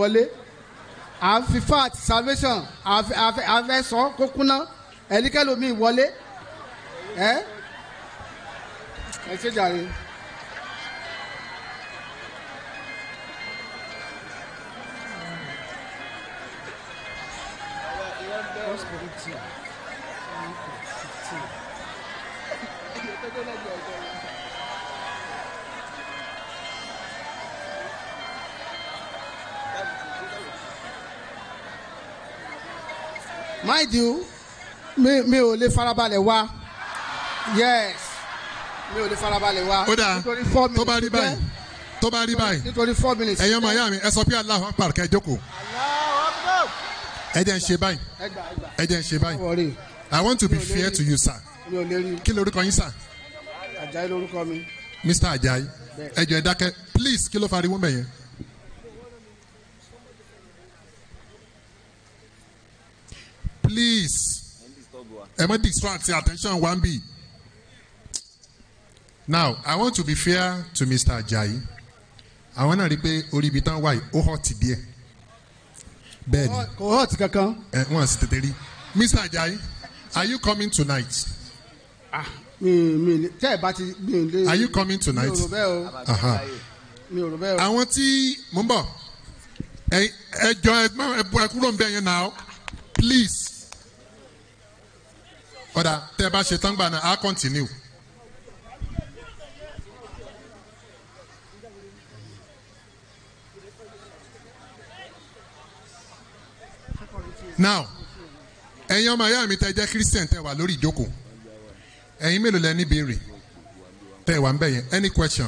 wọlé à ń fi fat salvation à ń fi- à ń fi- à ń fẹ́ sọ kó kúnná ẹnikẹ́lòmíì wọlé ẹ ẹ ṣe jàre. mind you mi mi ò lè farabalẹ̀ wá yes mi ò lè farabalẹ̀ wá ó dáa nítorí four minutes tó bá rí tó jẹ́- báyìí tó bá rí báyìí nítorí four minutes. ẹ̀yin ọmọ ìyá mi ẹ sọ pé Allahu Akbar kẹ́ ẹ jókòó ẹ jẹ́ ń ṣe báyìí ẹgbà ẹgbà ẹ jẹ́ ń ṣe báyìí wọrí I want to be fair to you sir mi ò lè rí kí lorúkọ yín sir Àjàyí lórúkọ mi. Mr. Ajayi ẹ jọ̀ọ́ ẹ dákẹ́ please kí ló fariwo mẹ́yẹn. please ẹ má distract your attention one be. now I want to be fair to Mr. Ajayi àwọn náà rí i pé orí ibi tán wà yìí ó hot díẹ̀ bẹ́ẹ̀ ni kò hot kankan. ẹ wọ́n sì tètè rí Mr. Ajayi are you coming tonight mi mi lè- tẹ́ ẹ bá ti mi ò lè. are you coming tonight. mi ò rò bẹ́ẹ̀ o Aha. mi ò rò bẹ́ẹ̀ o. àwọn tí mò ń bọ̀ ẹ ẹ jọ ẹ má ẹ bọ ẹ kúrò ń bẹ yẹn náà please ọ̀dà tẹ́ ẹ bá ṣe tán gbà náà á continue. now ẹ̀yin ọmọ ayá mi tẹ́ jẹ́ christian tẹ́ wà lórí ìjókòó ẹ̀yin mélòó lẹ ní béèrè tẹ́ wà ń bẹ̀ yẹn any question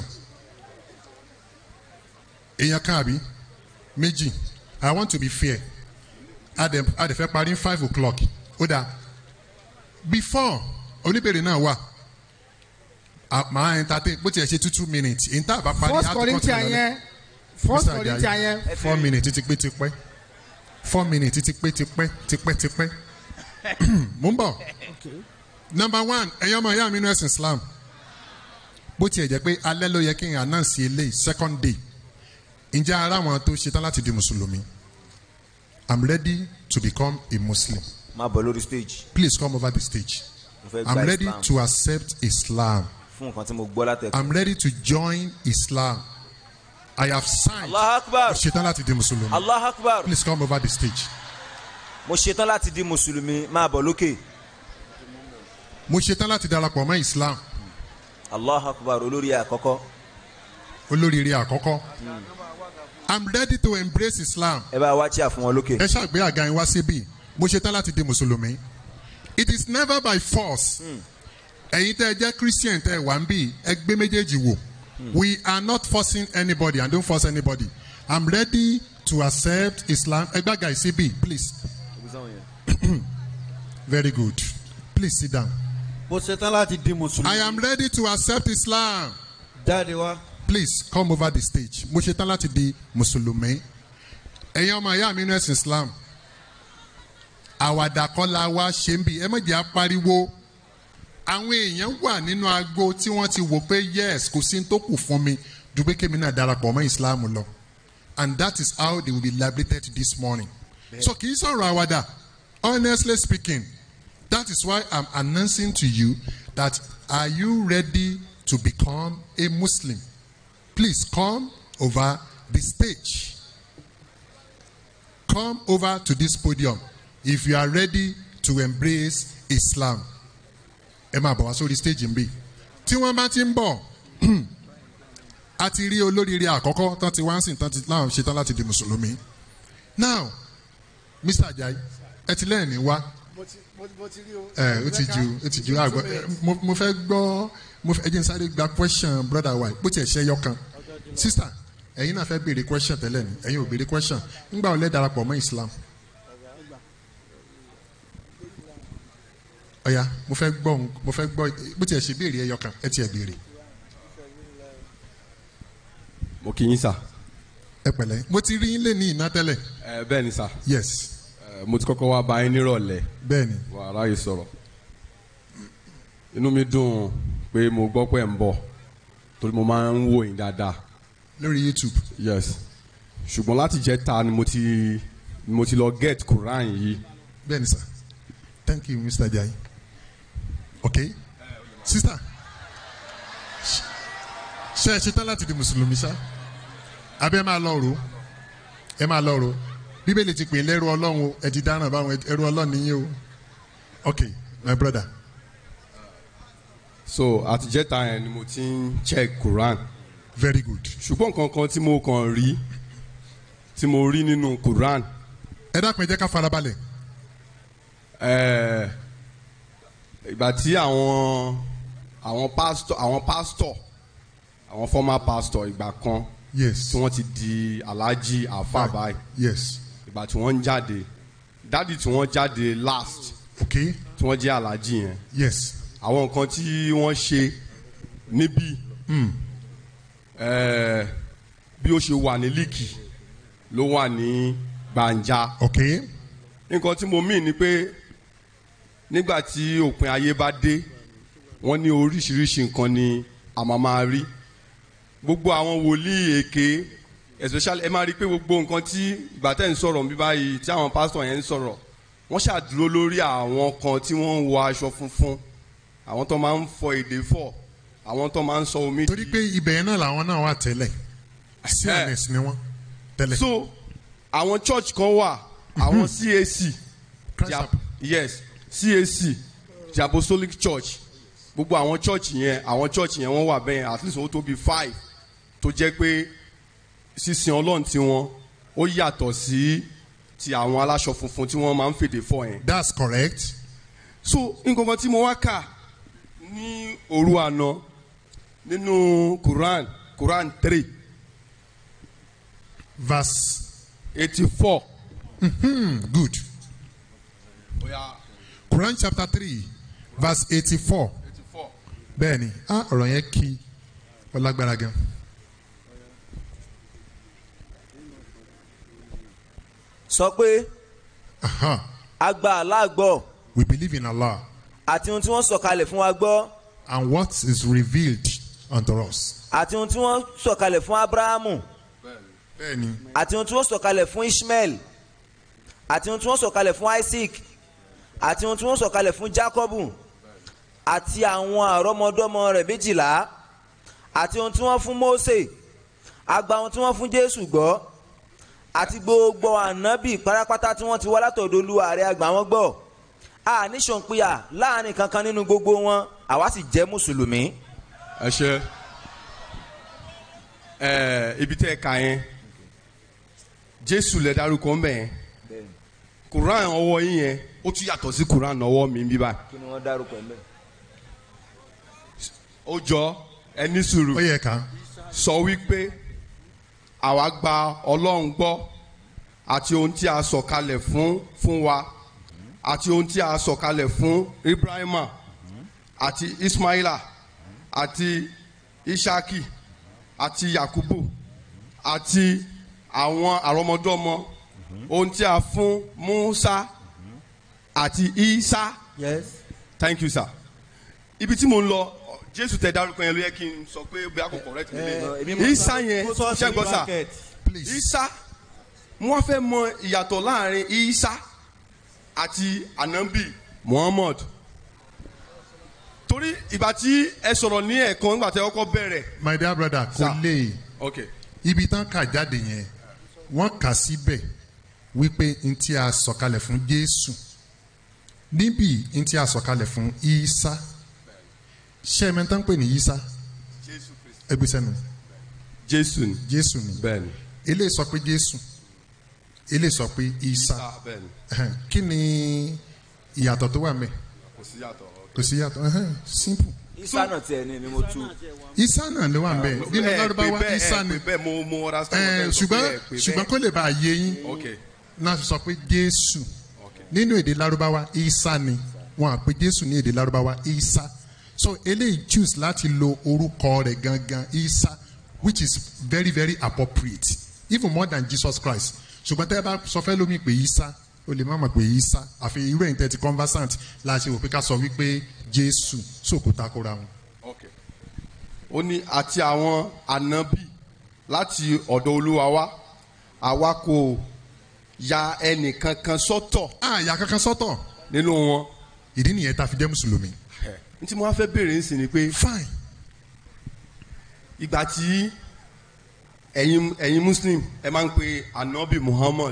èèyàn kan àbí méjì i want to be fair a dẹ̀ a dẹ̀ fẹ́ parí ní five o'clock ó dáa before oníbèrè náà wà a máa entertain bó tiẹ̀ ṣe two two minutes èyí tá a bá parí first á tún corinthians continue lọ́lẹ̀. yẹn first Mr. Ajayi, corinthians yẹn four minutes ti pé ti pẹ́ four minutes ti pé ti pẹ́ ti pẹ́ ti pẹ́ mo ń bọ̀ number one ẹ̀yin ọmọ ìyá mi nínú ẹ̀sìn Islam bó tiẹ̀ jẹ́ pé alẹ́ ló yẹ kí n announce eléyìí second day ǹjẹ́ ara wọn tó ṣetán láti di mùsùlùmí I'm ready to become a Muslim máa bọ̀ lórí stage please come over the stage mo fẹ́ gba I'm ready Islam to accept Islam fún nǹkan tí mo gbọ́ látẹ̀kọ́. I'm ready to join Islam I have signed allah akbar mo ṣetán láti di mùsùlùmí allah akbar please come over the stage. mo ṣetán láti di mùsùlùmí máa bọ̀ lókè mo ṣetán láti darapọ̀ mọ́ islam allah akbar olórí àkọ́kọ́ olóríire àkọ́kọ́ i'm ready to embrace islam ẹ bá wá chíà fún wọn lókè. ẹ ṣàgbé àga yín wá síbí mo ṣetán láti di mùsùlùmí it is never by force ẹ̀yin tẹ́ ẹ jẹ́ christian tẹ́ ẹ wà ń bì ẹ gbé méjèèjì wò we are not forcing anybody and don't force anybody i'm ready to accept islam ẹ gbága yìí síbí please very good please sit down mo ṣetán láti di mùsùlùmí. i am ready to accept islam. jáde wá. please come over the stage mo ṣetán láti di mùsùlùmí ẹ̀yin ọmọ ìyá mi nínú ẹ̀sìn islam àwàdà kọ́ la wá ṣe ń bì ẹ má jẹ́ apariwo àwọn èèyàn wà nínú agbo tí wọ́n ti wò pé yes kò sí ní tó kù fún mi ju pé kémi náà darapọ̀ mọ́ islam lọ and that is how they will be liberated this morning so kì í sọ̀rọ̀ àwàdà honestly speaking that is why i'm announcing to you that are you ready to become a muslim please come over the stage come over to this podium if you are ready to embrace islam ẹ máa bọ̀ wá sórí stage ń bì tí wọ́n bá ti ń bọ̀ a ti rí olóríire àkọ́kọ́ tán ti wá ń sìn tán ti láwọn ṣetán láti di mùsùlùmí now mr ajayi ẹ ti lẹ́yìn ní wá mo ti mo ti mo ti rí o. ẹ ó ti ju ó ti ju àgbọ ẹ, mo mo fẹ́ gbọ́ mo fẹ́ ẹ jẹ́ n sáré gba question brother wa bó tiẹ̀ ṣe yọ kan sister ẹ̀yin náà fẹ́ béèrè question tẹ́lẹ̀ ni ẹ̀yin ò béèrè question ńgbà wo lẹ darapọ̀ mọ́ islam ọ̀ya mo fẹ́ gbọ́ ohun- mo fẹ́ gbọ́ bó tiẹ̀ ṣe béèrè ẹyọ kan ẹ tiẹ̀ béèrè mo kì í sà. ẹ pẹ̀lẹ́ mo ti rí yín lé ní iná tẹ́lẹ̀ ẹ bẹ́ẹ̀ ni sà. yes ẹ mo ti kọ́kọ́ wá bá yín nírọ̀lẹ́ bẹ́ẹ̀ ni wà ráyè sọ̀rọ̀. inú mi dùn pé mo gbọ́ pé ẹ̀ ń bọ̀ torí mo máa ń wò yín dáadáa. lórí youtube yes ṣùgbọ́n láti jẹ́ ta ni mo ti ni mo ti lọ get Quran yìí bẹ́ẹ̀ni sir thank you mr Ajayi okay sister ṣe ẹ ṣetán láti di mùsùlùmí ṣá abẹ́ máa lọ rò ẹ máa lọ rò bíbélì ti pè é lẹ́rú ọlọ́run o ẹ ti dáràn báwọn ẹrú ọlọ́run nìyí o okay my brother so àti jẹ́ ta yẹn ni mo ti ń check Quran very good ṣùgbọ́n nǹkan kan tí mo kàn rí tí mo rí nínú Quran ẹ dákun ẹ jẹ́ ká farabalẹ̀ eh, ìgbà tí àwọn àwọn pastor àwọn pastor àwọn former pastor ìgbà kan yes tí wọ́n ti di alhaji afa báyìí yes ìgbà tí wọ́n ń jáde dádì tí wọ́n jáde last okay tí wọ́n jẹ́ alhaji yẹn yes àwọn nǹkan tí wọ́n ṣe níbí eh, bí ó ṣe wà ní líkì ló wà ní gbàǹjà okay nǹkan tí mo mìn ni pé nígbà tí òpin ayé bá dé wọ́n ní oríṣiríṣi nǹkan ni a máa máa rí gbogbo àwọn wòlíì èké especially ẹ máa rí i pé gbogbo nǹkan tí ìgbà tẹ́ ń sọ̀rọ̀ bí báyìí tí àwọn pásítọ̀ yẹn ń sọ̀rọ̀ wọ́n ṣàdúró lórí àwọn kan tí wọ́n ń wọ aṣọ funfun àwọn tó máa ń fọ èdè fọ̀ àwọn tó máa ń sọ omi torí pé ibẹ̀ yẹn náà làwọn náà wà tẹ́lẹ̀ cns ni wọ́n tẹ́lẹ̀ so àwọn church kan wà àwọn CAC Christ the, Apo- yes CAC the Apostolic Church gbogbo àwọn church yẹn àwọn church yẹn wọ́n wà bẹ́ẹ̀ at least ó tó bí five tó jẹ́ pé sísìn ọlọ́run tí wọ́n ó yàtọ̀ sí ti àwọn aláṣọ funfun tí wọ́n máa ń fèdè fọ̀ yẹn that's correct so nǹkan kan tí mo wá kà ní òru àná nínú Quran Quran three verse eighty four. hmm, good Quran chapter three verse eighty-four bẹ́ẹ̀ni ah ọ̀rọ̀ yẹn kí ọlágbára gan sọ pé Aha. a gba Allah gbọ́ we believe in Allah àti ohun tí wọ́n sọ̀kalẹ̀ fún wa gbọ́ and what is revealed unto us. àti ohun tí wọ́n sọ̀kalẹ̀ fún Abrahamu bẹ́ẹ̀ni àti ohun tí wọ́n sọ̀kalẹ̀ fún Ishmael àti ohun tí wọ́n sọ̀kalẹ̀ fún Isaac àti ohun tí wọ́n sọ̀kalẹ̀ fún Jacobu àti àwọn àrọ́mọdọ́mọ rẹ̀ méjìlá àti ohun tí wọ́n fún Mose àgbà ohun tí wọ́n fún Jésù gbọ́ àti gbogbo ànábì pátápátá tí wọ́n ti wá látọ̀dọ̀ Olúwa rẹ̀ àgbà wọn gbọ́ a ní ṣòǹpìyà láàrin kankan nínú gbogbo wọn àwa sì jẹ́ mùsùlùmí. ẹ ṣe ẹ ibi tẹ ẹ kà yẹn jésù lẹ dárúkọ ń bẹ yẹn quran ọwọ́ yín yẹn ó tún yàtọ̀ sí quran ọwọ́ mi bí báyìí kí ni wọ́n dárúkọ ẹ̀ mẹ́. ó jọ ẹni sùúrù ó yẹ ká sọ wípé àwa gba ọlọ́run gbọ́ àti ohun tí a sọ kalẹ̀ fún fún wa àti ohun tí a sọ kalẹ̀ fún ibrahima àti ismaila àti ishaki àti yakubu àti àwọn àrọmọdọ́mọ ohun tí a fún musa àti isa yes. thank you sir ibi tí mo ń lọ jésù tẹ dárúkọ yẹn ló yẹ kí n sọ pé bí a kò correct mi lé isa yẹn ṣe gbọ́ sà please isa mo wá fẹ́ mọ ìyàtọ̀ láàrin isa àti anabi muhammad torí ìgbà tí ẹ sọ̀rọ̀ ní ẹ̀kan nígbà tí ẹ kọ́kọ́ bẹ̀rẹ̀ my dear brother kò Sir. lè ok ibi tán kà jáde yẹn wọ́n kà síbẹ̀ wípé n tí a sọ̀kalẹ̀ fún Jésù níbi n tí a sọ̀kalẹ̀ fún Isa ṣé ẹ mẹ́ta ń pè ní Isa ẹgbẹ́ sẹ́nu jésù ni Jésù ni bẹ́ẹ̀ ni eléyìí sọ pé Jésù eléyìí sọ pé Isa Ah, bẹ́ẹ̀ ni Ẹhẹ́n. kí ni ìyàtọ̀ tó wà mẹ́ kò sí yàtọ̀ kò sí ìyàtọ̀ ẹhẹ́n, simple isa náà tiẹ̀ ní ni mo tú. Isa náà ló wà mẹ́ nínú Ẹ lárúbáwá pé bẹ́ẹ̀, Isa ẹ ni pé bẹ́ẹ̀ mo mo understand Ẹ, what ẹ sọ pé ṣùgbọ́n ẹ pé ṣùgbọ́n bẹ́ẹ̀. kó lè bá a yé yín ok náà fi sọ pé jésù ok nínú èdè lárúbáwá isa ni wọn à pé jésù ní èdè lárúbáwá isa so eléyìí choose láti lo orúkọ rẹ̀ gangan isa which is very very appropriate even more than jesus christ ṣùgbọ́n tẹ́ ẹ bá sọ fẹ́ lómi pé isa o lè má mọ̀ pé isa àfi irú ẹ̀yin tẹ́ ti conversant la ṣe wò pé ká sọ wípé jésù so kò takora wọn. ok ó ní àti àwọn ànábì láti ọ̀dọ̀ olúwa wá àwa kò ya ẹnìkankan sọ́tọ̀ àyà kankan sọ́tọ̀ nínú wọn. ìdí nìyẹn tá a fi jẹ́ mùsùlùmí. n tí mo wá fẹ́ béèrè ń sìn ni pé fine ìgbà tí ẹ̀yin ẹ̀yin muslim ẹ máa ń pe anabi muhammad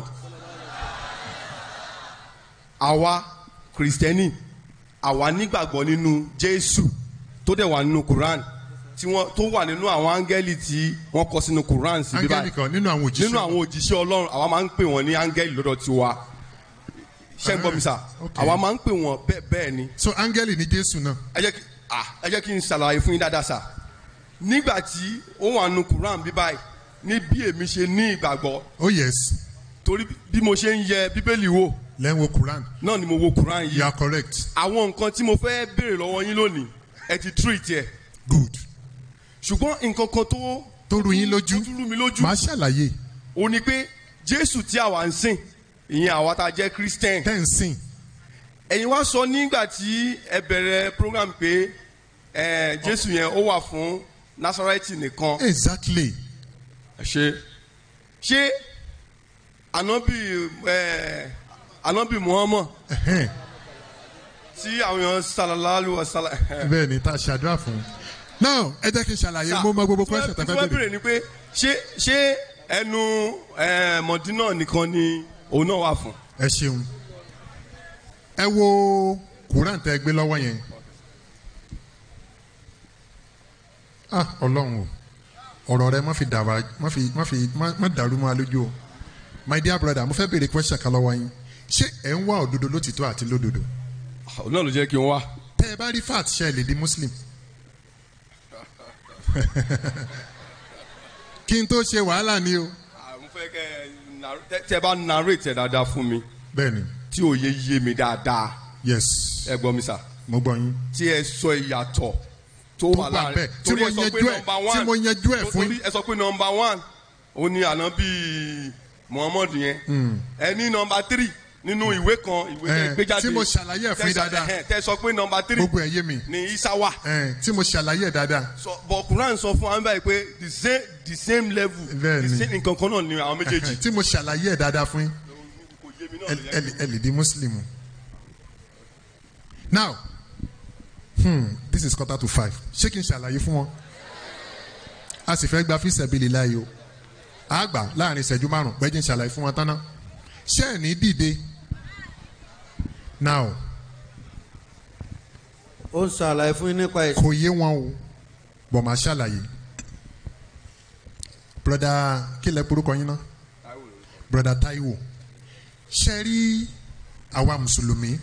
àwa kristẹni àwa nígbàgbọ́ nínú jésù tó dẹ̀ wà nínú quran tí wọ́n tó wà nínú àwọn áńgẹ́lì tí wọ́n kọ sínú quran sí bíbá áńgẹ́lì kan nínú àwọn òjíṣẹ́ nínú àwọn òjíṣẹ́ ọlọ́run àwa máa ń pè wọ́n ní áńgẹ́lì lọ́dọ̀ tiwa ṣé ń gbọ́ mi sà ok. àwa máa ń pè wọ́n bẹ́ẹ̀ bẹ́ẹ̀ ni so áńgẹ́lì ní jésù náà ẹ jẹ́ kí ah ẹ jẹ́ kí n ṣàlàyé fún yín dáadáa sà nígbà tí ó wà nù Quran bí báyìí ní bí èmi ṣe ní ìgbàgbọ́ oh yes torí bí mo ṣe ń yẹ bíbélì wò lẹ́wọ̀n quran náà ni mo wo Quran you yìí are correct àwọn nǹkan tí mo fẹ́ béèrè lọ́wọ́ yín lónìí ẹ ti treat ẹ good ṣùgbọ́n nǹkan kan tó tó ru yín lójú tó rú mi lójú màá ṣàlàyé ó ní pé Jésù tí àwa ń sìn ìyẹn àwa tá a jẹ́ Christian tẹ́ǹsìn ẹ̀yin wá sọ nígbà tí ẹ bẹ̀rẹ̀ program pé ẹ, Jésù yẹn ó wà fún Násárẹ́tì nìkan exactly ṣe ṣé anabi ẹ anabi muhammad Ẹhẹ́n. tí àwọn èèyàn sallallahu alaihi wasallam. bẹ́ẹ̀ ni tá a ṣàdúrà fún un now ẹ jẹ́ kí n ṣàlàyé mo mọ gbogbo question tí tẹ́ wọ́n fẹ́ bèrè bèrè ni pé ṣé ṣé ẹnu ẹ, mọ̀dínà nìkan ni òun náà wà fún. ẹ ṣeun ẹ wo quran tẹ́ gbé lọ́wọ́ yẹn ah ọlọ́run o ọ̀rọ̀ rẹ má fi dàrú má fi má fi má má dàrú mọ́ alójú o my dear brother mo fẹ́ béèrè question kan lọ́wọ́ yín ṣé ẹ̀ ń wá òdodo lótìtọ́ àti lódodo òun náà ló jẹ́ kí n wá. tẹ́ ẹ bá rí fat ṣe lè di muslim kí n tó ṣe wàhálà ni o mo fẹ́ kẹ́ ẹ narr- tẹ́- tẹ́ bá narrate ẹ̀ dáadáa fún mi bẹ́ẹ̀ ni tí òye yé mi dáadáa yes ẹ gbọ́ mi sà mo gbọ́ yín tí ẹ sọ ìyàtọ̀ tó Tó wà wà láàrin bẹ́ẹ̀, tí torí mo ẹ sọ pé yanjú ẹ̀, number tí one- mo yanjú ẹ̀ fún torí ẹ sọ pé number one ó ní ànábì muhammad yẹn ẹ ní number three nínú ìwé kan ìwé Eh, tẹ́ gbé jáde tí mo ṣàlàyé ẹ̀ fún yín tẹ́ sọ- dáadáa. ẹhẹ́n, tẹ́ sọ pé number three gbogbo ẹ̀ yé mi ní isa wà ẹ̀ tí mo ṣàlàyé ẹ̀ dáadáa sọ bọ̀ quran sọ fún wa báyìí pé the same the same level Bẹ́ẹ̀ the ni. same nǹkan kan náà ni àwọn méjèèjì tí mo ṣàlàyé ẹ̀ dáadáa fún yín kò yé mi náà ẹ lè ẹ lè- ẹ lè di muslim o. now hmm, this is quarter to five ṣé kí n ṣàlàyé fún wọn a sì fẹ́ gba fíṣẹ̀bìlì láàyè o a gbà láàrin ìṣẹ́jú márùn-ún pẹ́jì ń ṣàlàyé fún wọn tán náà ṣé ẹ̀ ní dìde now ó ń ṣàlàyé fún yín nípa ẹ̀sìn. kò yé wọn o bọ̀ máa ṣàlàyé broda kílẹ̀ porúkọ yín náà broda Taiwo ṣe rí àwa mùsùlùmí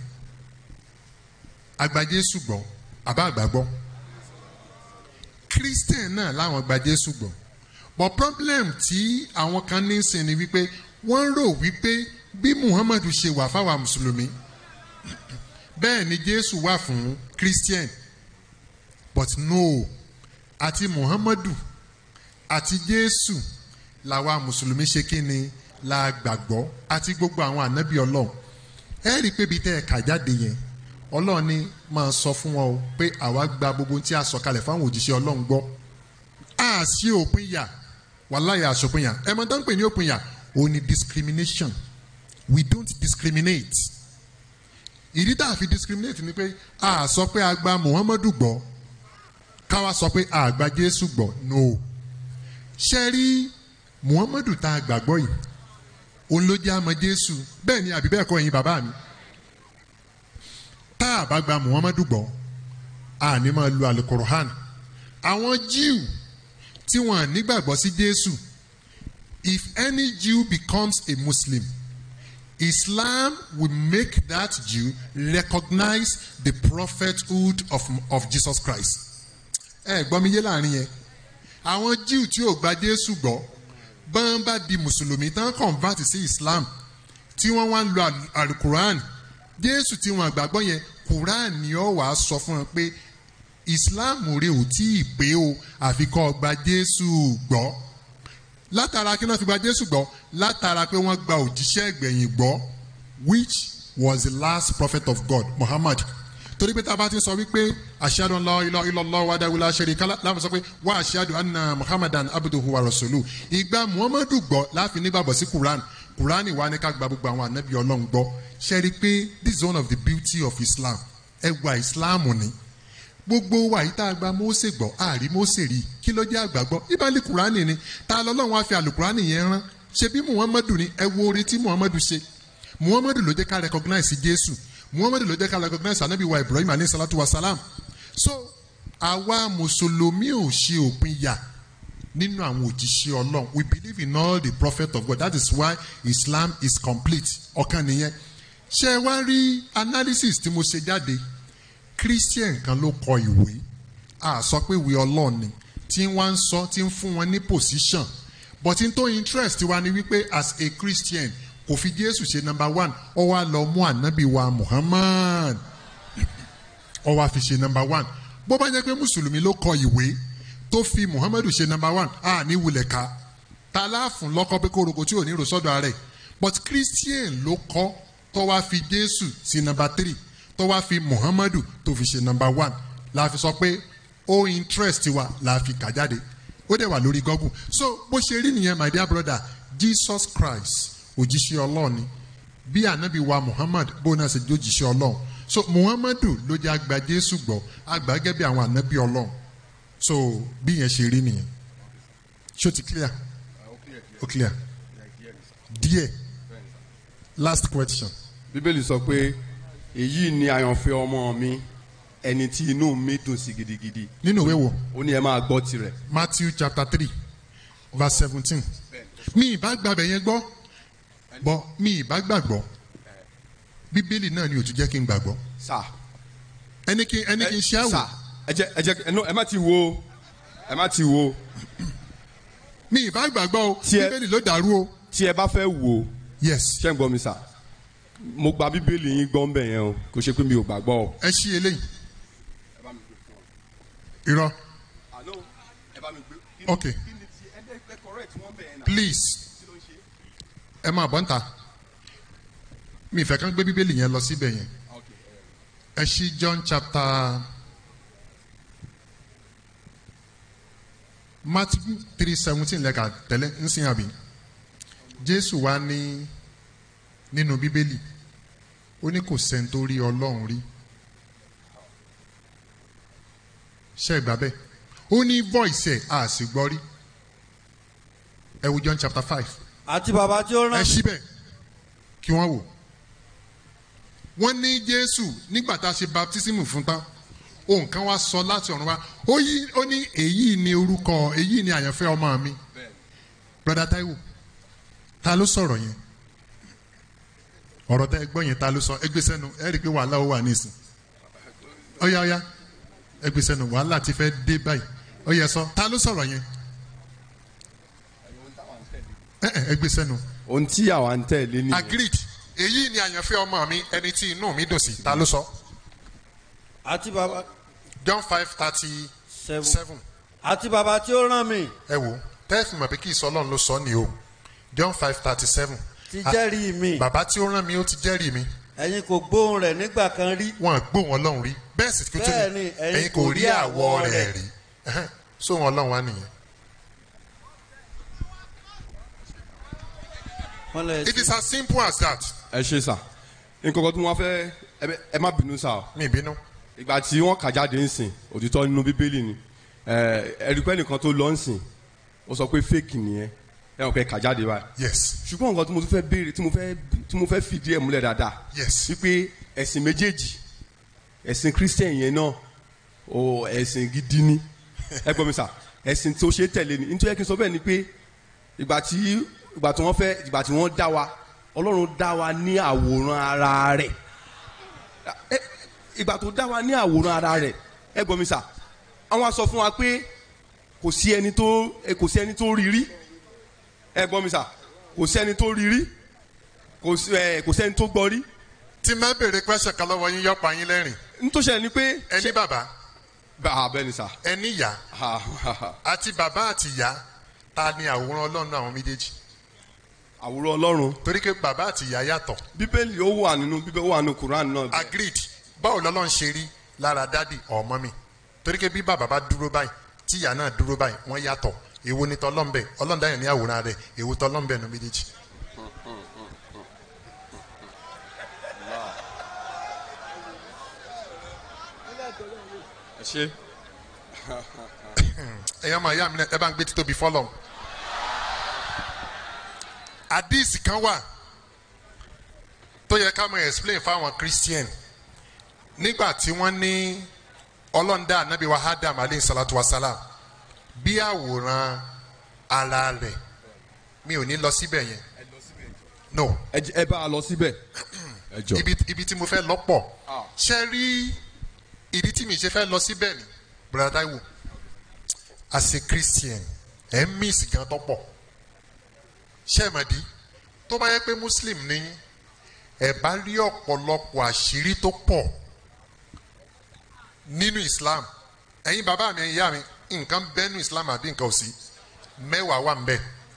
àgbà Jésù gbọ́ àbá àgbà gbọ́ christian náà láwọn gba Jésù gbọ́ but problem tí àwọn kan ní sìn ni wípé wọ́n rò wípé bí Muhammadu ṣe wà fáwa mùsùlùmí bẹ́ẹ̀ ni Jésù wà fún christian but no àti muhammadu àti jésù làwa mùsùlùmí ṣe kí ni la gbàgbọ́ àti gbogbo àwọn ànábì ọlọ́run ẹ rí i pé ibi tẹ́ ẹ kà jáde yẹn ọlọ́run ni máa sọ fún wọn o pé àwa gba gbogbo ohun tí a sọ kalẹ̀ fáwọn òjíṣẹ́ ọlọ́run gbọ́ a sí òpin yà wàláyà àsopin yà ẹ mọ̀ tán pè ní òpin yà ó ní discrimination we don't discriminate ìdí tá a fi discriminate ni pé a sọ pé a gba muhammadu gbọ́ káwa sọ pé a gba jésù gbọ́ no ṣe rí muhammadu tá a gbàgbọ́ yìí òun ló jẹ́ àmọ́ jésù bẹ́ẹ̀ ni àbí bẹ́ẹ̀ kọ́ ẹ̀yin bàbá mi tá a bá gba muhammadu gbọ́ a ní máa lu alukorahan àwọn jew tí wọ́n nígbàgbọ́ sí jésù if any jew becomes a muslim Islam will make that Jew recognize the prophethood of, of Jesus Christ. Ẹ gbọ́ mi yé láàrin yẹn. Àwọn Jew tí ò gba Jésù gbọ́ bọ́n bá di Mùsùlùmí tán convert sí Islam tí wọ́n wá ń lo àlù- àlùkùrán. Jésù tí wọ́n gbàgbọ́ yẹn Quran ni ó wàá sọ fún wọn pé Islam rẹ ò tí ì pé o àfi kó gba Jésù gbọ́ látara kí wọ́n fi gba jésù gbọ́ látara pé wọ́n gba òjíṣẹ́ ìgbẹ̀yìn gbọ́ which was the last prophet of God Muhammad torí pé tá a bá ti sọ wípé ashadu an la ilaha illallah wahdahu la sharika lah láwọn sọ pé wa ashadu anna muhammadan abduhu wa rasuluhu ìgbà muhammadu gbọ́ láàfin nígbàgbọ́ sí quran quran wà ní ká gba gbogbo àwọn ànábì ọlọ́run gbọ́ ṣe rí i pé this is one of the beauty of islam ẹwà islam ni gbogbo wa yìí tá a gba mose gbọ́ àrí mose rí kí ló jẹ́ àgbàgbọ́ ìbálẹ̀ kurani ni ta lọ́lọ́run á fi àlùkurani yẹn rán ṣe bí muhammadu ni ẹ wo orí tí muhammadu ṣe muhammadu ló jẹ́ ká recognize jésù muhammadu ló jẹ́ ká recognize anabi wa ibrahim alayhi salatu wa salam so àwa mùsùlùmí ò ṣe òpin yà nínú àwọn òjíṣẹ́ ọlọ́run we believe in all the prophet of God that is why islam is complete ọ̀kan nìyẹn ṣé ẹ wá rí analysis tí mo ṣe jáde christian kan ló kọ ìwé a sọ pé ìwé ọlọ́run ni tí wọ́n ń sọ tí ń fún wọn ní position but n tó interest wa ni wípé as a christian kò fi jésù ṣe number one ó wá lọ mú ànábì wa muhammad ó wá fi ṣe number one bó bá jẹ́ pé mùsùlùmí ló kọ ìwé tó fi muhammadu ṣe number one a ní wulẹ̀ ká ta láàfún lọ́kọ́ pé kórogo tí ò ní rò sọ́dọ̀ rẹ̀ but christian ló kọ́ tó wá fi jésù sí number three tó wá fi muhammadu tó fi ṣe number one la fi sọ pé ó interest wa la fi kà jáde ó dẹ̀ wà lórí google so bó ṣe rí nìyẹn my dear brother jesus christ òjíṣẹ́ ọlọ́run ni bí ànábì wa muhammad bó náà ṣe jẹ́ òjíṣẹ́ ọlọ́run so muhammadu ló jẹ́ àgbà jésù gbọ́ àgbà gẹ́gẹ́ bí àwọn ànábì ọlọ́run so bí yẹn ṣe rí nìyẹn ṣó ti clear ó clear díẹ̀ last question bíbélì sọ pé èyí ni àyànfẹ́ ọmọ mi ẹni tí inú mi dùn sí gidigidi nínú ìwé wo ó ní ẹ máa gbọ́ tirẹ̀ matthew chapter three verse seventeen mi ìbá gbàgbẹ́ yẹn gbọ́ bọ́ mi ìbá gbàgbọ́ bíbélì náà ni òtún jẹ́ kí n gbàgbọ́ sà ẹni kí ẹni kí n ṣe àwò sà ẹ jẹ ẹ jẹ ẹ no, ẹ má ti wo ẹ má ti wo mi ìbá gbàgbọ́ o Tí ẹ- bíbélì ló dàrú o tí ẹ bá fẹ́ wò ó yes ṣé ń gbọ́ mi sà mo gba bíbélì yín gbọ́ ń bẹ̀ yẹn o kò ṣe pé mi ò gbàgbọ́ o. ẹ ṣí eléyìí irọ́ ok please ẹ máa bọ́ ń ta mi ìfẹ́ kán gbé bíbélì yẹn lọ síbẹ̀ yẹn ẹ ṣí john chapter matthew three seventeen lẹ́ka tẹ́lẹ̀ ń sìn àbí jésù wá ní nínú bíbélì ó ní kò sẹ́ni tó rí ọlọ́run rí ṣe ìgbà bẹ́ẹ̀ ó ní voice ẹ̀ a sì gbọ́ rí ẹ wo john chapter five àti bàbá tí ó ẹ rán ṣí bẹ́ẹ̀ kí wọ́n wò wọ́n ní jésù nígbà tá a ṣe baptism fún tán ohun kan wá sọ láti ọ̀run wá ó yí ó ní èyí ni orúkọ èyí ni àyànfẹ́ ọmọ mi brother taiwo ta ló sọ̀rọ̀ yẹn ọ̀rọ̀ tẹ́ ẹ gbọ́ yẹn ta ló sọ ẹ gbé sẹ́nu ẹ rí i pé wàhálà ó wà nísìn ọ̀yá ọ̀yá ẹ gbé sẹ́nu wàhálà ti fẹ́ dé báyìí ó yẹ sọ ta ló sọ̀rọ̀ yẹn ẹ ẹ ẹ gbé sẹ́nu ohun tí àwa ń tẹ̀lé nìyẹn. agreed èyí ni àyànfẹ́ ọmọ mi ẹni tí inú mi dùn sí ta ló sọ àti bàbá john five thirty seven seven àti bàbá tí ó rán mi ẹ wò tẹ́ẹ̀fù mọ̀ pé kí ìsọlọ́run ló sọ ni o john five thirty seven ti jẹ́rìí mi bàbá tí ó rán mi ó ti jẹ́rìí mi ẹ̀yin kò gbóhùn rẹ̀ nígbà kan rí wọn gbóhùn ọlọ́run rí bẹ́ẹ̀ sì kí ó tó Bẹ́ẹ̀ ni, ẹ̀yin kò rí àwọ̀ rẹ̀ rí Ẹhẹ́n, sóhun ọlọ́run wá nìyẹn. wọ́n lè it is as simple as that ẹ ṣe sà nǹkan kan tí wọ́n fẹ́ ẹ bẹ- ẹ má bínú sà o mi bínú ìgbà tí wọ́n kà jáde ń sìn òtítọ́ nínú bíbélì ni ẹ ẹ̀rí pẹ́ nìkan tó lọ ń sìn ó sọ pé fake nìyẹn ẹ ò pẹ́ kà jáde báyìí yes ṣùgbọ́n nǹkan tí mo tún fẹ́ béèrè tí mo fẹ́ tí mo fẹ́ fìdí ẹ̀ múlẹ̀ dáadáa yes wípé ẹ̀sìn méjèèjì ẹ̀sìn christian yẹn náà o ẹ̀sìn gidi ni ẹ gbọ́ mi sà ẹ̀sìn tí ó ṣe é tẹ̀lé ni nítorí kí n sọ bẹ́ẹ̀ ni pé ìgbà tí ìgbà tí wọ́n fẹ́ ìgbà tí wọ́n dá wa ọlọ́run dá wa ní àwòrán ara rẹ̀ Ẹ, ìgbà tó dá wa ní àwòrán ara rẹ̀ ẹ gbọ́ mi sà àwọn á sọ fún wa pé kò sí ẹni tó ẹ, kò sí ẹni tó rí rí ẹ gbọ́ mi sà kò sí ẹni tó rí rí kò sí ẹ, kò sẹ́ni tó gbọ́ rí tí má béèrè question kan lọ́wọ́ yín yọpa yín lẹ́rìn nítòsí ẹni pé. ẹni bàbá bá bẹ́ẹ̀ ni sà. ẹni ìyá àti bàbá àti ìyá ta ni àwòrán ọlọ́run àwọn méjèèjì àwòrán ọlọ́run. torí pé bàbá àti ìyá yàtọ̀ bíbélì ó wà nínú bíbélì ó wà nínú quran náà. agreed báwo lọ́lọ́ ń ṣe rí lára dádì ọmọ mi torí pé bí bàbá bá dúró báyìí tí ìyá náà dúró báyìí wọ́n yàtọ̀ èwo ni tọ́lọ́mbẹ̀ ọlọ́ndàyàn ní àwòrán rẹ̀ èwo tọ́lọ́mbẹ̀ nu méjèèjì. ẹ ṣe. ẹ̀yọ́ máa yá mi náà ẹ bá ń gbé títóbi fọ́lọ̀ àdìsí kan wà tó yẹ ká máa explain fáwọn christian nígbà tí wọ́n ní ọlọ́ndà anabi wa adam aleyhi salatu wa salam bí àwòrán ara rẹ̀ mi ò ní lọ síbẹ̀ yẹn no ẹ jẹ́- ẹ bá a lọ síbẹ̀. ẹ jọ. ibi ibi tí mo fẹ́ lọ́pọ̀ ṣe rí ìdí tí mi ṣe fẹ́ lọ síbẹ̀ ni brother Taiwo as a christian ẹ̀ ń miss gan tó pọ̀ ṣe é mọ̀ dí tó bá yẹ pé muslim ní ẹ̀ bá rí ọ̀pọ̀lọpọ̀ àṣírí tó pọ̀ nínú islam ẹ̀yin bàbá mi ẹ̀yin ìyá mi nǹkan bẹ́nu islam àbí nǹkan ò sí mẹ́wàá wà ń bẹ̀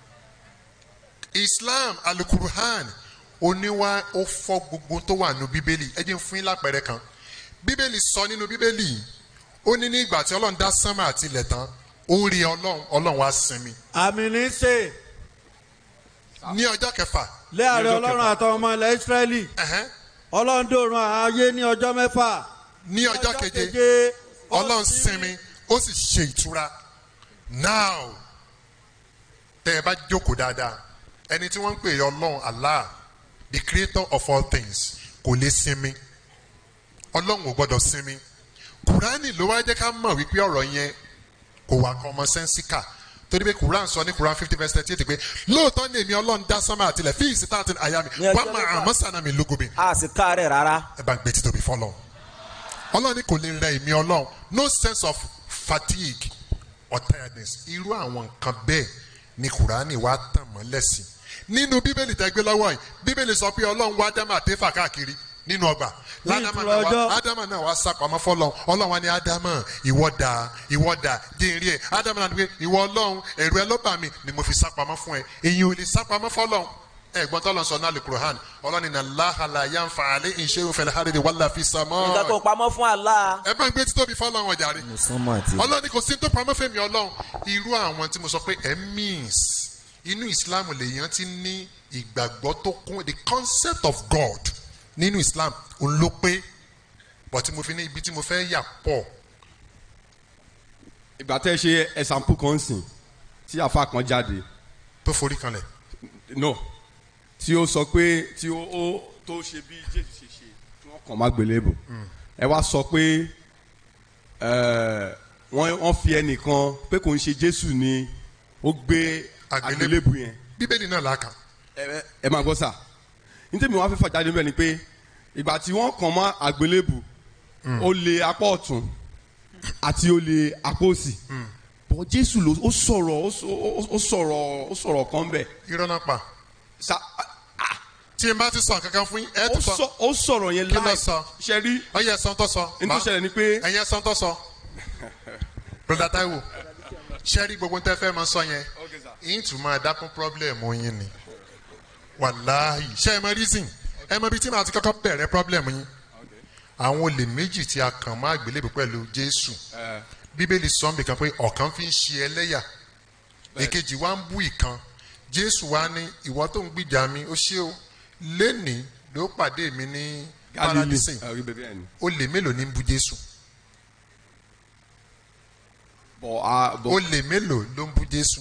islam alukuruhan oníwà ó fọ́ gbogbo tó wà nínú bíbélì ẹ jẹ́ n fún yín lápẹẹrẹ kan bíbélì sọ nínú bíbélì ó ní ní ìgbà tí ọlọ́run dá sánmà àti ilẹ̀ tán ó rí ọlọ́run ọlọ́run wá sinmi àmì ní í ṣe ní ọjọ́ kẹfà láàrin Ní ọjọ́ ọlọ́run kẹfà. àtàwọn ọmọ ilẹ̀ ísírẹ́lì ẹ̀hẹ́n, ọlọ́run dòrùn ayé ní ọjọ́ mẹ́fà ní ọjọ́ keje ọlọ́run sinmi ó sì ṣe ìtura now tẹ́ ẹ bá jókòó dáadáa ẹni tí wọ́n ń pè é ọlọ́run allah the creator of all things kò lè sinmi ọlọ́run ò gbọ́dọ̀ sinmi kùránì ló wá jẹ́ ká mọ̀ wípé ọ̀rọ̀ yẹn kò wá common sensical torí pé kùránì sọ ní kùránì fifty verse thirty eight pé lóòótọ́ ni èmi ọlọ́run dá sánmà àtìlẹ̀ fíìsì tá àti àyà mi Ní ọjọ́ wàá máa mẹ́fà. àmọ́ sànà mi lógomi a sì káàárẹ̀ rárá ẹ bá ń gbé títóbi fọlọ ọlọ́run ní kò lè rẹ èmi ọlọ́run no sense of fatigue or tiredness irú àwọn nǹkan bẹ́ẹ̀ ni kùránì wá tàn mọ́lẹ̀ sí nínú bíbélì tẹ́gbẹ́ lọ́wọ́ yìí bíbélì sọ pé ọlọ́run wá ádámà àtẹ́fà káàkiri nínú ọgbà ládàmà ìtura náà wá ọjọ́. ádámà náà wá sápamọ́ fọlọ́run ọlọ́run wá ní ádámà ìwọ dà ìwọ dà jẹ́nrí ẹ̀ ádámà náà ní pé ìwọ ọlọ́run ẹ̀rù ẹ ló bà mí ni mo fi sápamọ́ fún ẹ èyí ò lè sápamọ́ fọlọ́run ẹ̀gbọ́n tọ́lọ̀ sọ náà lè kúrò hàn ọlọ́ni nà láhàlà yà ń fa àlẹ́ ìṣe òfin hàrẹ́dẹ̀ wàlá fi sàmọ́. nǹkan tó pamọ́ fún Allah. ẹ bá ń gbé títóbi fọlọ́run ọjà rẹ̀ musamman ti. ọlọ́ni kò sí tó pamọ́ fẹ́mi ọlọ́run irú àwọn tí mo sọ pé ẹ means inú islam lèèyàn ti ní ìgbàgbọ́ tó kún the concept of god nínú islam òun ló pé bọ̀ tí mo fi ní ibi tí mo fẹ́ yà pọ̀ ìgbà tẹ́ ṣe ẹ̀sàmpù kan sìn tí àfa kan jáde tó forí kanlẹ̀ no tí ó sọ pé tí ó ó tó ṣe bí jésù ṣe ṣe tí wọ́n kàn má gbélébò ẹ wá sọ pé ẹ, wọ́n wọ́n fi ẹnìkan pé kò ń ṣe jésù ni ó gbé àgbélébù yẹn bíbélì náà làákà ẹ ẹ- ẹ máa gbọ́ sà nítorí wọn fẹ́ fàjáde níbẹ̀ ni pé ìgbà tí wọ́n kàn mọ́ àgbélébù ó lé apá ọ̀tún àti ó lé apá òsì bọ́ jésù ló ó sọ̀rọ̀ ó sọ- ó- ó sọ̀rọ̀ ó sọ̀rọ̀ kan bẹ̀ irọ́ náà pa sa tí n bá ti sọ kankan fún yín ẹ ó tún sọ sọ ó sọ̀rọ̀ yẹn Kí ló láì sọ? ṣe rí ọyẹ ẹsán tó sọ ní tó ṣẹlẹ̀ ni pé ẹyẹ ẹsán tó sọ broda taiwo ṣẹ́rí gbogbo tẹ́ fẹ́ máa sọ yẹn yín tún máa dákún problem yín ni wàláhì ṣé ẹ mọ reason ẹ mọ ibi tí màá ti kọ́kọ́ bẹ̀rẹ̀ problem yín àwọn olè méjì tí a kàn má àgbélébù pẹ̀lú jésù bíbélì sọ ń bì kan pé ọ̀kan fi ń ṣe ẹlẹ́yà èkejì wa ń bú ìkan jésù wa ní ìwọ tó ń gbìjà mi ó ṣe o lẹ́nìí ló pàdé mi ní Galilee paradise ẹ rí bẹ́ẹ̀ bẹ́ẹ̀ ni olè mélòó ní ń bú jésù bọ̀ a bọ̀ olè mélòó ló ń bú jésù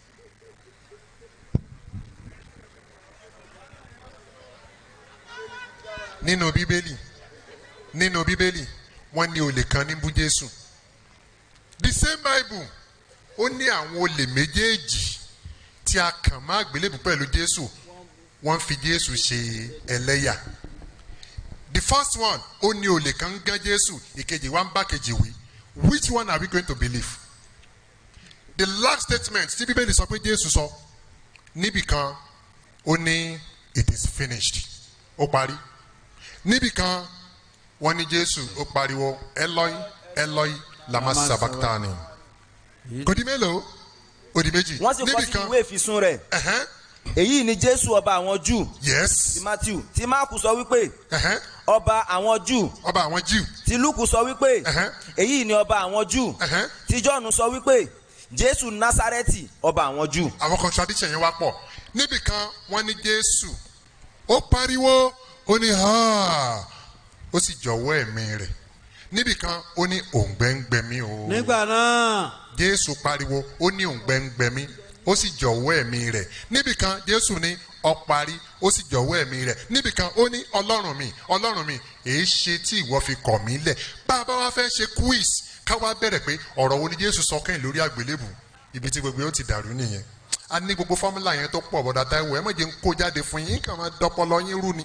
nínú bíbélì nínú bíbélì wọn ní olè kan ní bú jésù the same bible ó ní àwọn olè méjèèjì tí a kàn má àgbélébù pẹ̀lú jésù wọ́n fi jésù ṣe ẹlẹ́yà the first one ó ní olè kan ń gán jésù ìkejì wa ń bá kejì wí which one are we going to believe the last statement tí bíbélì sọ pé jésù sọ níbì kan ó ní it is finished ó parí níbì kan wọ́n ní jésù ó pariwo eloi eloi lama sabachthani kò di mélòó ó di méjì wọ́n sì kọ́ sí ìwé ìfisùn rẹ̀. ẹ̀hẹ́n, èyí ni jésù ọba àwọn júù ti yes matthew tí mark sọ wípé ẹ̀hẹ́n, ọba àwọn júù ọba àwọn jew tí luke sọ wípé Ẹ̀hẹ́n. èyí ni ọba àwọn júù ẹ̀hẹ́n, tí john sọ wípé jésù násárẹ́tì ọba àwọn júù àwọn contradiction yẹn wá pọ̀ níbì kan wọ́n ní jésù ó pariwo ó ní "Ah!" ó sì jọ̀wọ́ ẹ̀mí rẹ̀ níbì kan ó ní òǹgbẹ́ngbẹ́mí o nígbà náà jésù pariwo ó ní òǹgbẹ́ngbẹ́mí ó sì jọ̀wọ́ ẹ̀mí rẹ̀ níbì kan jésù ní ó parí ó sì jọ̀wọ́ ẹ̀mí rẹ̀ níbì kan ó ní ọlọ́run mi ọlọ́run mi èé ṣe tí ìwọ fi kọ̀ mí lẹ̀ bá a bá wá fẹ́ ṣe quiz ká wá bẹ̀rẹ̀ pé ọ̀rọ̀ wo ni jésù sọ kẹ́yìn lórí àgbélébù ibi tí gbogbo yóò ti dàrú nìyẹn a ní gbogbo fọ́múlà yẹn tó pọ̀ bọ́dà táìwò ẹ má jẹ́ ń kó jáde fún yín kàn máa dọ́pọ̀lọ́ yín rú ni.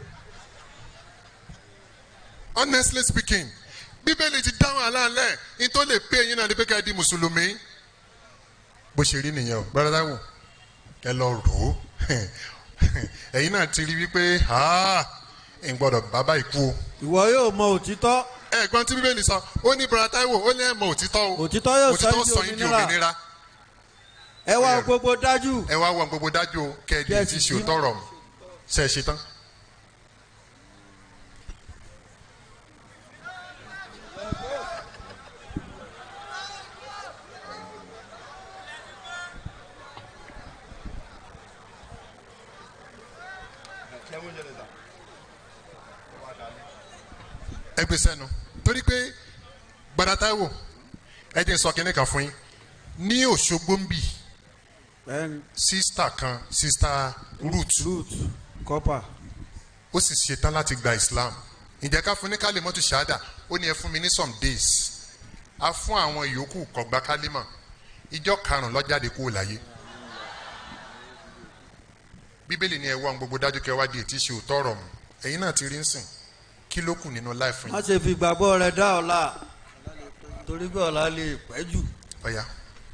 honestly speaking bíbélì ti dáhùn aláàlẹ́ ní tó lè pé yín náà ní pé ká ẹ di mùsùlùmí bó ṣe rí nìyẹn o bọ́dà táìwò ẹ lọ rò ó ẹ̀yin náà ti rí wípé ẹ̀ ń gbọ́dọ̀ bàbá ìkú o ìwọ yóò mọ òtítọ́ ẹ̀gbọ́n tí bíbélì sọ ó ní bọ́dà táìwò ó ní ẹ̀ mọ òtítọ́ o òtítọ́ yóò sọ òtítọ́ yín sọ di yín di òmìnira òmìnira ẹ wá gbogbo dájú ẹ wá wọn gbogbo dájú o kẹ́ẹ̀dì Kẹ́ ẹ tí sì ṣe sí. òótọ́ rọ̀ ṣe é ṣe tán. ẹ gbé sẹ́nu torí pé gbadá Táíwò ẹ jẹ́ n sọ kínní kan fún yín ní Òṣogbo ń bì ẹni sísítà kan sísítà Ruth root copper ó sì ṣetán láti gba Islam ǹjẹ́ ká fún ní kálímọ́tù ṣáádà ó ní ẹ fún mi ní some days a fún àwọn ìyókù kọ̀gbá kálímọ̀ ìjọ karùn-ún lọ́jáde kúrò láyé bíbélì ni ẹ wọ́n gbogbo dájú kẹ́ wá di ètí ṣe òótọ́ ọ̀rọ̀ mu ẹ̀yin náà ti rí ń sìn kí ló kù nínú láìfún má yín ṣe fi ìgbàgbọ́ rẹ dá ọ̀la torí pé ọ̀la lè pẹ́ jù ọ̀ya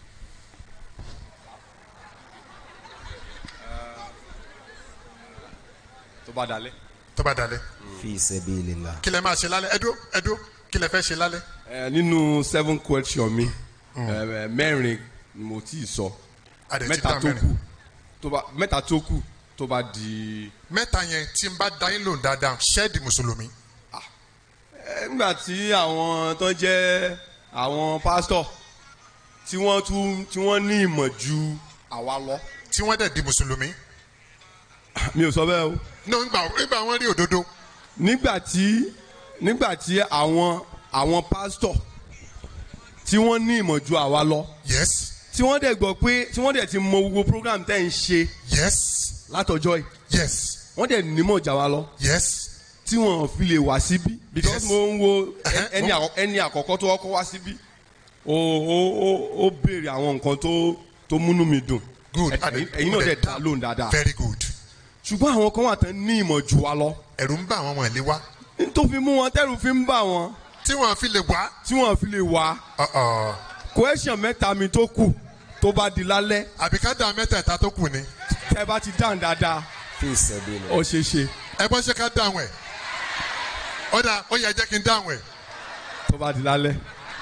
tó bá dalẹ̀. tó bá dalẹ̀ fi sabilillah. kí lẹ máa ṣe lálẹ́ ẹdó ẹdó kí lẹ fẹ́ ṣe lálẹ́ ẹ nínú seven question mi ẹ, mẹ́rin ni mo ti sọ adẹ̀ ti mẹ́ta dá tó mẹ́rin kù tó bá mẹ́ta tó kù tó bá di. mẹ́ta yẹn tí n bá da yín lòun dáadáa ṣẹ́ẹ̀dì mùsùlùmí ẹ, nígbà tí àwọn tó jẹ́ àwọn pásítọ̀ tí wọ́n tún tí wọ́n ní ìmọ̀ ju àwa lọ. tí wọ́n dẹ̀ di mùsùlùmí mi ò sọ bẹ́ẹ̀ o. náà nígbà nígbà wọ́n rí òdodo nígbà tí nígbà tí àwọn àwọn pásítọ̀ tí wọ́n ní ìmọ̀ ju àwa lọ yes tí wọ́n dẹ̀ gbọ́ pé tí wọ́n dẹ̀ ti mọ gbogbo program tẹ́ ń ṣe yes látọjọ́ yìí yes wọ́n dẹ̀ nímọ̀ jà wá lọ yes tí wọ́n fi lè wá síbí because Yes. mo ń wo Ẹhẹ́, ẹni mo- àkọ́- ẹni àkọ́kọ́ tó kọ́kọ́ wá síbí ó ó ó ó béèrè àwọn nǹkan tó tó múnú mi dùn good Ẹ- adẹ̀- ẹ̀yin ẹ̀yin náà ó dẹ̀ dẹ̀ dá lóhùn dáadáa very good ṣùgbọ́n àwọn kan wà tán ní ìmọ̀ jù wá lọ ẹ̀rù ń bá àwọn ọmọ ìlé wá tó fi mú wọn tẹ́rù fi ń bà wọ́n tí wọ́n fi lè wá tí wọ́n fi lè wá ọ̀ọ̀ question mẹ́ta mi tó kù tó bá di lálẹ́ àbí ká dá mẹ́tẹ̀ẹ̀ta tó kù ni tẹ́ bá ti dáhùn dáadáa fi sabilillah. ó ṣeé ṣe ẹ bọ́ ṣe ká dáhùn ẹ̀ ọ̀dà ó yẹ jẹ́ kí n dáhùn ẹ̀ tó bá di lálẹ́.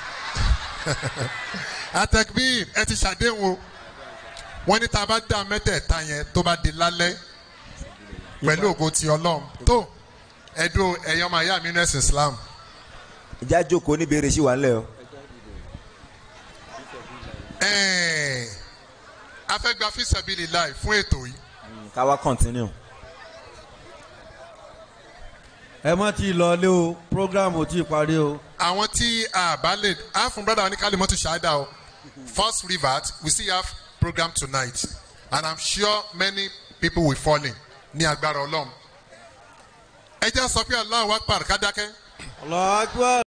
atẹ́gbìn ẹ ti ṣàdéhùn o wọ́n ní tá a bá dá mẹ́tẹ̀ẹ̀ta yẹn tó bá di lálẹ́ pẹ̀lú ògo ti ọlọ́run tó ẹ̀dùn ẹ̀yọ́ máa yá mi nínú ẹ̀sìn Islam ìjà jókòó níbèrè sí wà ńlẹ̀ o. ẹ̀ẹ́n a fẹ́ gba fíṣẹ̀bìlì láì fún ètò yìí ká wá continue. ẹ má ti lọ lé o program ò tí ì parí o àwọn tí a bá lè á fún brother oníkálẹ̀ mọ́tò ṣáádà o first rivat we still have program tonight and i'm sure many people will fall in ní agbára ọlọ́run ẹ jẹ́ sọ pé Allahu Akbar ká dákẹ́. Allahu Akbar.